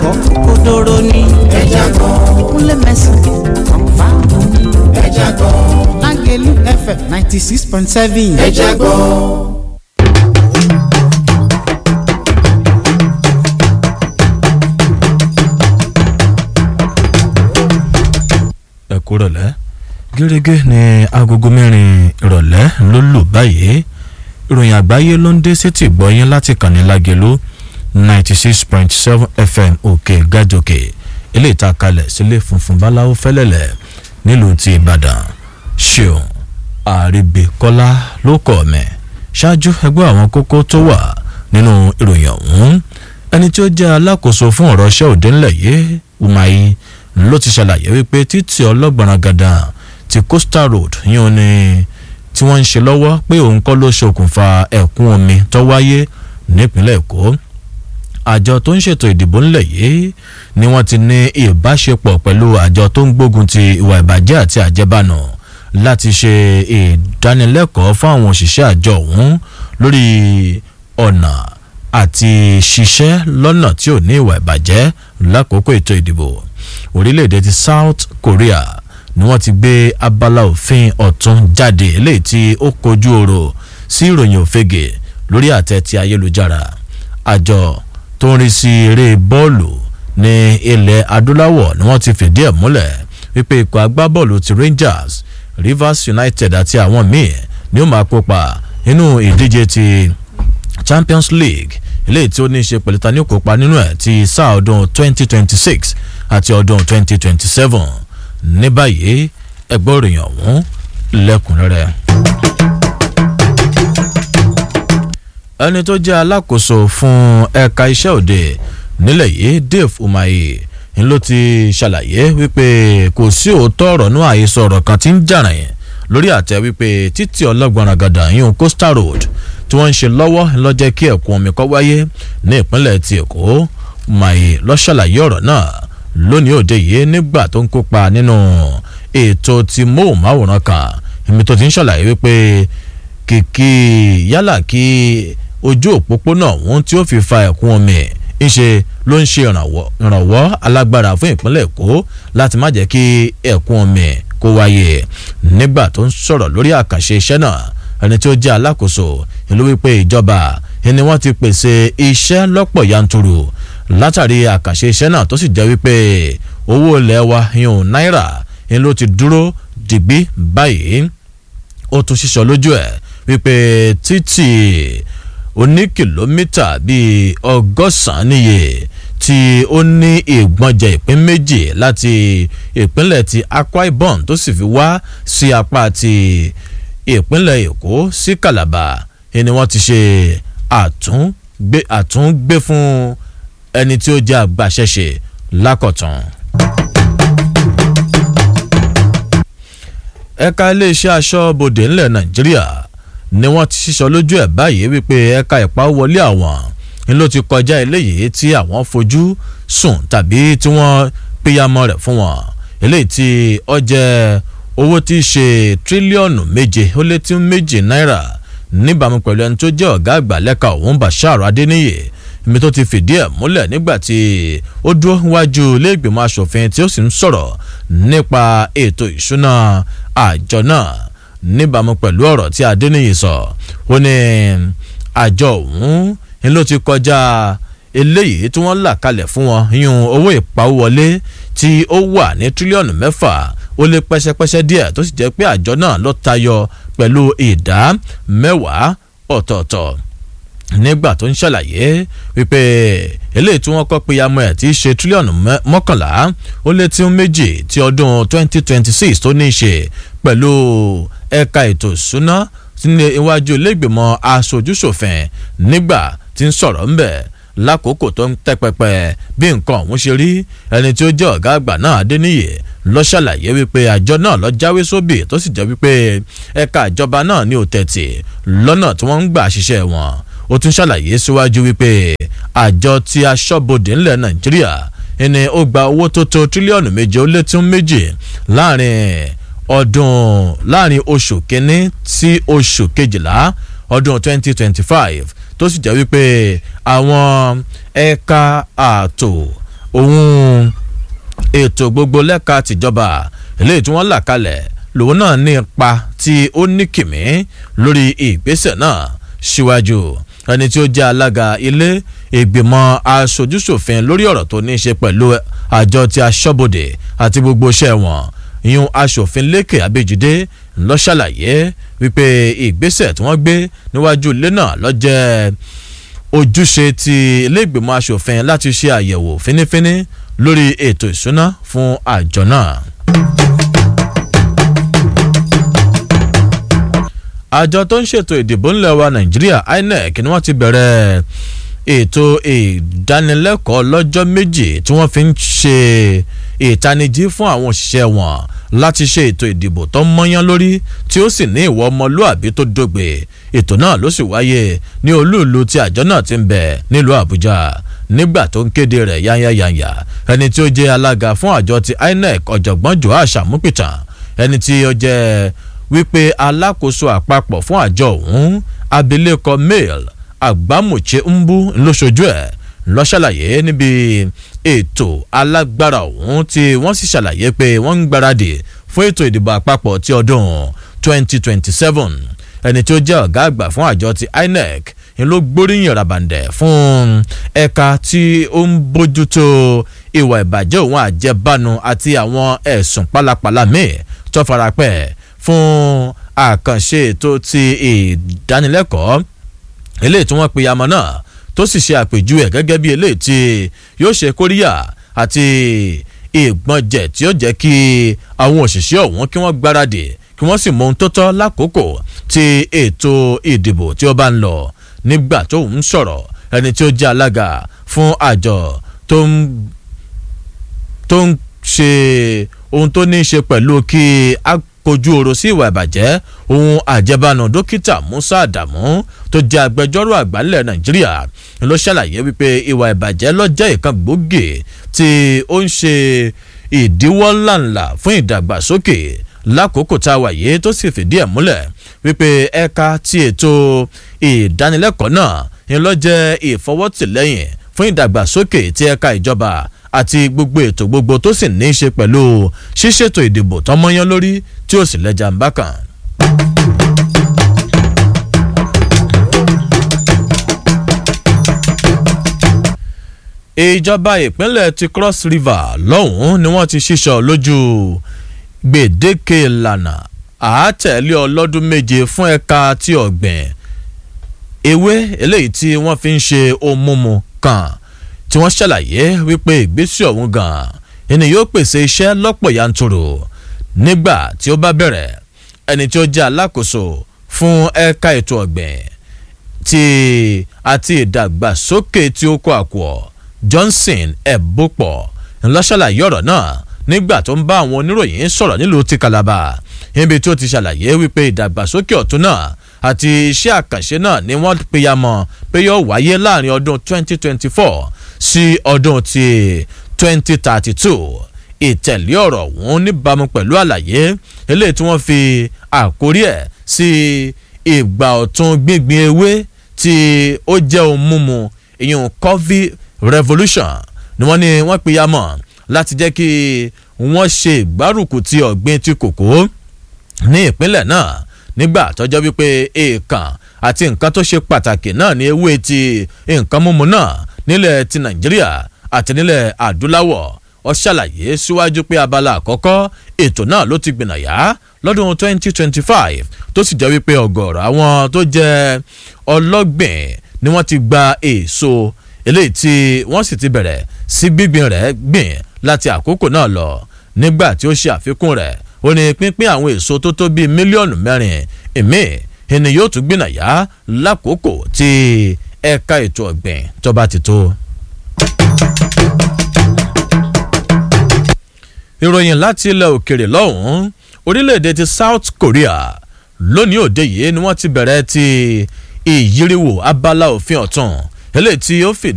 kọ́ kódóró ní. ẹja gbọ́ kúnlẹ̀ mẹ́sàn-án kọ̀ǹfà ní. ẹja gbọ́ lágẹ̀lú fm ninety six point seven. ẹja gbọ́. ẹ kú rọ̀lẹ́ gẹ́gẹ́ ní agogo mẹ́rin ìrọ̀lẹ́ ló lù báyìí ìròyìn àgbáyé ló ń dé sétí ìgbọ́yín láti kàní lágẹ̀lú ninety six point seven fm òkè gàjòkè ilé ìta kalẹ̀ sílé funfun báláwo fẹ́lẹ́lẹ̀ nílùú ti ìbàdàn ṣeun àríbíkọ́lá ló kọ̀ mẹ́ ṣáájú ẹgbẹ́ àwọn kókó tó wà nínú ìròyìn ọ̀hún ẹni tí ó jẹ́ alákòóso fún ọ̀rọ̀ ṣẹ́ òde ńlẹ̀ yìí umahi ló ti ṣàlàyé wípé títí ọlọ́gbọ̀nrán gàdà ti coastal road yíyan ni tí wọ́n ń ṣe lọ́wọ́ pé òun kọ́ ló ṣokùnfà ẹ̀kún omi tó wáyé nípínlẹ̀ èkó àjọ tó ń ṣètò ìdìbò ńlẹ̀ yìí ni wọ́n ti ní ìbáṣepọ̀ pẹ̀lú àjọ tó ń gbógun ti ìwà ìbàjẹ́ àti àjẹbánu láti ṣe ìdánilẹ́kọ̀ọ́ fún àwọn òṣìṣẹ́ àjọ ọ̀hún lórí ọ̀nà àti ṣiṣẹ́ lọ́nà tí ò ní ìwà ìbàjẹ́ lákòókò ètò ìdìbò orílẹ̀-èdè ti south korea ni wọ́n ti gbé abala òfin ọ̀tún jáde eléyìí tí ó kojú ọ̀rọ̀ sí ìròyìn òfegè lórí àtẹ ti ayélujára àjọ tó ń rí sí eré bọ́ọ̀lù ní ilẹ̀ adúláwọ̀ ni wọ́n ti fìdí ẹ̀ múlẹ̀ wípé ikọ̀ agbábọ́ọ̀lù ti rangers rivers united àti àwọn míì ni ó máa kópa nínú ìdíje ti champions league eléyìí tí ó ní í ṣe pẹ̀lú ta ní kópa nínú ẹ̀ ti sáà ọdún 2026 àti ọdún 2027 ní báyìí ẹgbẹ́ òròyìn ọ̀hún lẹ́kùnrẹ́rẹ́. ẹni tó jẹ́ alákòóso fún ẹ̀ka iṣẹ́ òde nílẹ̀ yìí dave umahi ń ló ti ṣàlàyé wípé kò sí òótọ́ ọ̀rọ̀ náà àhesọ ọ̀rọ̀ kan tí ń jàràn yẹn lórí àtẹ wípé títí ọlọ́gbọ̀n ragada yíyún coastal road tí wọ́n ń ṣe lọ́wọ́ lọ́jẹ́ kí ẹ̀kún omi kọ́ wáyé ní ìpínlẹ̀ ti èkó umahi ló ṣàlàyé ọ̀rọ̀ náà lónìí òde yìí nígbà tó ń kópa nínú ètò ti móhùnmáwòrán kan ibi tó ti ń ṣàlàyé wípé kìkì yálà kí ojú òpópónà ọ̀hún tí ó fi fa ẹ̀kún omi ńṣe ló ń ṣe ìrànwọ́ alágbára fún ìpínlẹ̀ èkó láti má jẹ́ kí ẹ̀kún omi kó wáyé nígbà tó ń sọ̀rọ̀ lórí àkànṣe iṣẹ́ náà ẹni tí ó jẹ́ alákòóso ìlú wípé ìjọba ni wọ́n ti pèsè iṣẹ́ lọ́pọ̀ yanturu látàrí àkànṣe iṣẹ́ náà tó sì jẹ́ wípé owó ilẹ̀ wa yun náírà ni ló ti dúró dìgbì báyìí ó tún ṣíṣọ lójú ẹ̀ wípé títì oní kìlómítà bíi ọgọ́sàn-án níye tí ó ní ìgbọ̀njẹ̀ ìpín méjì láti ìpínlẹ̀ ti akwa ibom tó sì fi wá sí apá ti ìpínlẹ̀ èkó sí calabar ni wọ́n ti ṣe àtúngbé àtúngbé fún ẹni tí ó jẹ́ àgbàṣẹ́ṣe lákọ̀tàn. ẹ̀ka iléeṣẹ́ aṣọ́bodè ńlẹ̀ nàìjíríà ni wọ́n ti ṣíṣọ lójú ẹ̀ báyìí wípé ẹ̀ka ìpawọlé àwọn ni ló ti kọjá eléyìí tí àwọn fojú sùn tàbí tí wọ́n péyàmọ́ rẹ̀ fún wọn eléyìí tí ó jẹ́ owó tí í ṣe tírílíọ̀nù méje ó lé tí méjì náírà níbàámu pẹ̀lú ẹni tó jẹ́ ọ̀gá àgbà lẹ́ka òun bashar adéníyè mi tó ti fìdí ẹ̀ múlẹ̀ nígbà tí ó dúró wájú iléègbèmọ̀ asòfin tí ó sì ń sọ̀rọ̀ nípa ètò ìṣúná àjọ náà níbàámu pẹ̀lú ọ̀rọ̀ tí adéníyì sọ ó ní àjọ òun ni ló ti kọjá eléyìí tí wọ́n là kalẹ̀ fún wọn yún owó ìpawówọlé tí ó wà ní tírílíọ̀nù mẹ́fà ó lé pẹ́sẹ́pẹ́sẹ́ díẹ̀ tó sì jẹ́ pé àjọ náà ló tayọ pẹ̀lú ìdá mẹ́wàá ọ̀tọ̀ọ̀tọ̀ nígbà tó ń ṣàlàyé wípé eléyìí tí wọ́n kọ́ pé yamọ ẹ̀ tí í ṣe tírílíọ̀nù mọ́kànlá ó lé tí ń méjì ti ọdún 2026 tó ní í ṣe pẹ̀lú ẹ̀ka ètò ìṣúná ní iwájú ilégbèmọ̀ aṣojúṣòfin nígbà tí ń sọ̀rọ̀ ńbẹ̀ lákòókò tó ń tẹ́ pẹpẹ bí nǹkan ọ̀hún ṣe rí ẹni tí ó jẹ́ ọ̀gá àgbà náà adéníyè lọ ṣàlàyé wípé àjọ náà lọ jáwé sóbì tó sì jẹ́ wípé ẹ̀ka ìjọba náà ní òtẹ̀tì lọ́nà tí wọ́n ń gbà ṣiṣẹ́ wọn ó tún ṣàlàyé síwájú wípé àjọ tí aṣọ́bodè ńlẹ̀ nàìjíríà ẹni ó gba owó tó tó tírílíọ̀nù méje ó lé tún méjì láàrin ọdún láàrin oṣù kínní sí oṣù kejìlá ọdún 2025 tó sì jẹ́ wípé àwọn ẹ̀ka ààtò òun ètò gbogbo lẹ́ka tìjọba eléyìí tí wọ́n là kalẹ̀ lòun náà ní ipa tí ó ní kìmí lórí ìgbésẹ̀ náà síwájú ẹni tí ó jẹ́ alága ilé ìgbìmọ̀ aṣojúṣòfin lórí ọ̀rọ̀ tó ní í ṣe pẹ̀lú àjọ ti aṣọ́bodè àti gbogbo iṣẹ́ wọn ìyún aṣòfin lékè abéjídé ló ṣàlàyé wípé ìgbésẹ̀ tí wọ́n gbé níwájú ilé náà ló jẹ́ ojúṣe ti ilé ìgbìmọ̀ aṣòfin láti ṣe àyẹ̀wò fínífíní lórí ètò ìṣúná fún àjọ náà. àjọ tó ń ṣètò ìdìbò ńlẹ̀ wa nàìjíríà inec ni wọ́n ti bẹ̀rẹ̀ ètò ìdánilẹ́kọ̀ọ́ lọ́jọ́ méjì tí wọ́n fi ń ṣe ìtanijí fún àwọn òṣìṣẹ́ wọn láti ṣe ètò ìdìbò tó mọ́yán lórí tí ó sì ní ìwọ ọmọlúàbí tó dógbe ètò náà ló sì wáyé ní olúùlú tí àjọ náà ti ń bẹ nílùú àbújá nígbà tó ń kéde rẹ̀ yányányányá ẹni tí ó jẹ́ alága fún àjọ ti inec ọ̀jọ̀gbọ́n joash amúpìtàn ẹni tí ó jẹ́ wípé alákòóso àpapọ̀ fún àjọ ọ̀hún abilékọ mail àgbámùché ńbú ńlọṣojú ẹ̀ lọ ṣàlàyé níbi ètò alágbára ọ̀hún tí wọ́n sì ṣàlàyé pé wọ́n ń gbáradì fún ètò ìdìbò àpapọ̀ ti ọdún 2027 ẹni tí ó jẹ́ ọ̀gá àgbà fún àjọ ti inec ń ló gbóríyìn ràbàǹdẹ̀ fún ẹ̀ka tí ó ń bójútó ìwà ìbàjẹ́ òun àjẹbánu àti àwọn ẹ̀sùn pálapàla míì tó farapẹ́ fún àkànṣe ètò ti ìdánilẹ́kọ̀ọ́ eléyìí tí wọ́n pe amọ̀ náà tó sì ṣe àpèjúwe gẹ́gẹ́ bí eléyìí tí yóò ṣe kóríyà àti ìgbọ̀njẹ̀ tí ó jẹ́ kí àwọn òṣìṣẹ́ ọ̀hún kí wọ́n gbáradì kí wọ́n sì mọ ohun tó tọ́ lákòókò tí ètò ìdìbò tí ó bá ń lọ nígbà tó ń sọ̀rọ̀ ẹni tí ó jẹ́ alága fún àjọ tó ń tó ń ṣe ohun tó ní í ṣe pẹ̀lú kí a kojú ọ̀rọ̀ sí ìwà ìbàjẹ́ ohun àjẹbánu dókítà musa adamu tó jẹ́ agbẹjọ́rò àgbà ńlẹ̀ nàìjíríà ló ṣàlàyé wípé ìwà ìbàjẹ́ ló jẹ́ ìkan gbòógì tí ó ń ṣe ìdíwọ́ ńláńlá fún ìdàgbàsókè lákòókò tá a wà yìí tó sì fìdí ẹ̀ múlẹ̀ wípé ẹ̀ka tí ètò ìdánilẹ́kọ̀ọ́ náà ń lọ jẹ́ ìfọwọ́tìlẹ́yìn fún ìdàgbàsókè tí ẹ̀ka ìjọba àti gbogbo ètò gbogbo tó sì ní í ṣe pẹ̀lú ṣíṣètò ìdìbò tọmọyán lórí tí ó sì lẹ́jà ń bá kàn. ìjọba ìpínlẹ̀ ti cross river lọ́hùn-ún ni wọ́n ti ṣíṣọ lójú gbèdéke ìlànà àátẹ̀lé ọlọ́dún méje fún ẹ̀ka tí ọ̀gbìn ewé eléyìí tí wọ́n fi ń ṣe ohun mímu kan tí wọ́n ṣàlàyé wípé ìgbésẹ̀ ọ̀hún gan-an ẹni yóò pèsè iṣẹ́ lọ́pọ̀ yanturu nígbà tí ó bá bẹ̀rẹ̀ ẹni tí ó jẹ́ alákòóso fún ẹ̀ka ètò ọ̀gbìn ti àti ìdàgbàsókè tí ó kó àkùọ̀ johnson ẹ̀bùpọ̀ ńlọ́ṣàlàyé ọ̀rọ̀ náà nígbà tó ń bá àwọn oníròyìn sọ̀rọ̀ nílùú ti calabar níbi tí ó ti ṣàlàyé wípé ìdàgbàsókè ọ̀tún náà àti iṣẹ́ àkànṣe náà ni wọ́n peyamọ́ pé yóò wáyé láàrin ọdún 2024 sí ọdún ti 2032 ìtẹ̀lé ọ̀rọ̀ ọ̀hún níbàámu pẹ̀lú àlàyé eléyìí tí wọ́n fi àkórí ẹ̀ sí ìgbà ọ̀tún gbíngbin ewé tí ó jẹ́ ohun mímu ìyún coffee revolution ni wọ́n ní wọ́n peyamọ́ láti jẹ́ kí wọ́n ṣe ìgbárùkù ti ọ̀gbìn ti kòkó ní ìpínlẹ̀ náà nígbà tọ́jọ́ wípé èèkàn àti nǹkan tó ṣe pàtàkì náà ní ewé ti nǹkan mímu náà nílẹ̀ ti nàìjíríà àti nílẹ̀ adúláwọ̀ ó ṣàlàyé síwájú pé abala àkọ́kọ́ ètò náà ló ti gbìnàyà lọ́dún 2025 tó sì jẹ́ wípé ọ̀gọ̀ọ̀rọ̀ àwọn tó jẹ́ ọlọ́gbìn ni wọ́n ti gba èso eléyìí tí wọ́n sì ti bẹ̀rẹ̀ sí gbígbìn rẹ̀ gbìn láti àkókò náà lọ nígbà tí ó ṣe àfikún rẹ̀ ó ní pínpín àwọn èso tó tó bíi mílíọ̀nù mẹ́rin èmi ẹni yóò tún gbìnàyà lákòókò tí ẹ̀ka ètò ọ̀gbìn tó bá ti tó. ìròyìn láti ilẹ̀ òkèrè lọ́hùn-ún orílẹ̀-èdè ti south korea lónìí òde yìí ni wọ́n ti bẹ̀rẹ̀ ti ìyíríwò abala òfin ọ̀tún eléyìí tí ó fìdí.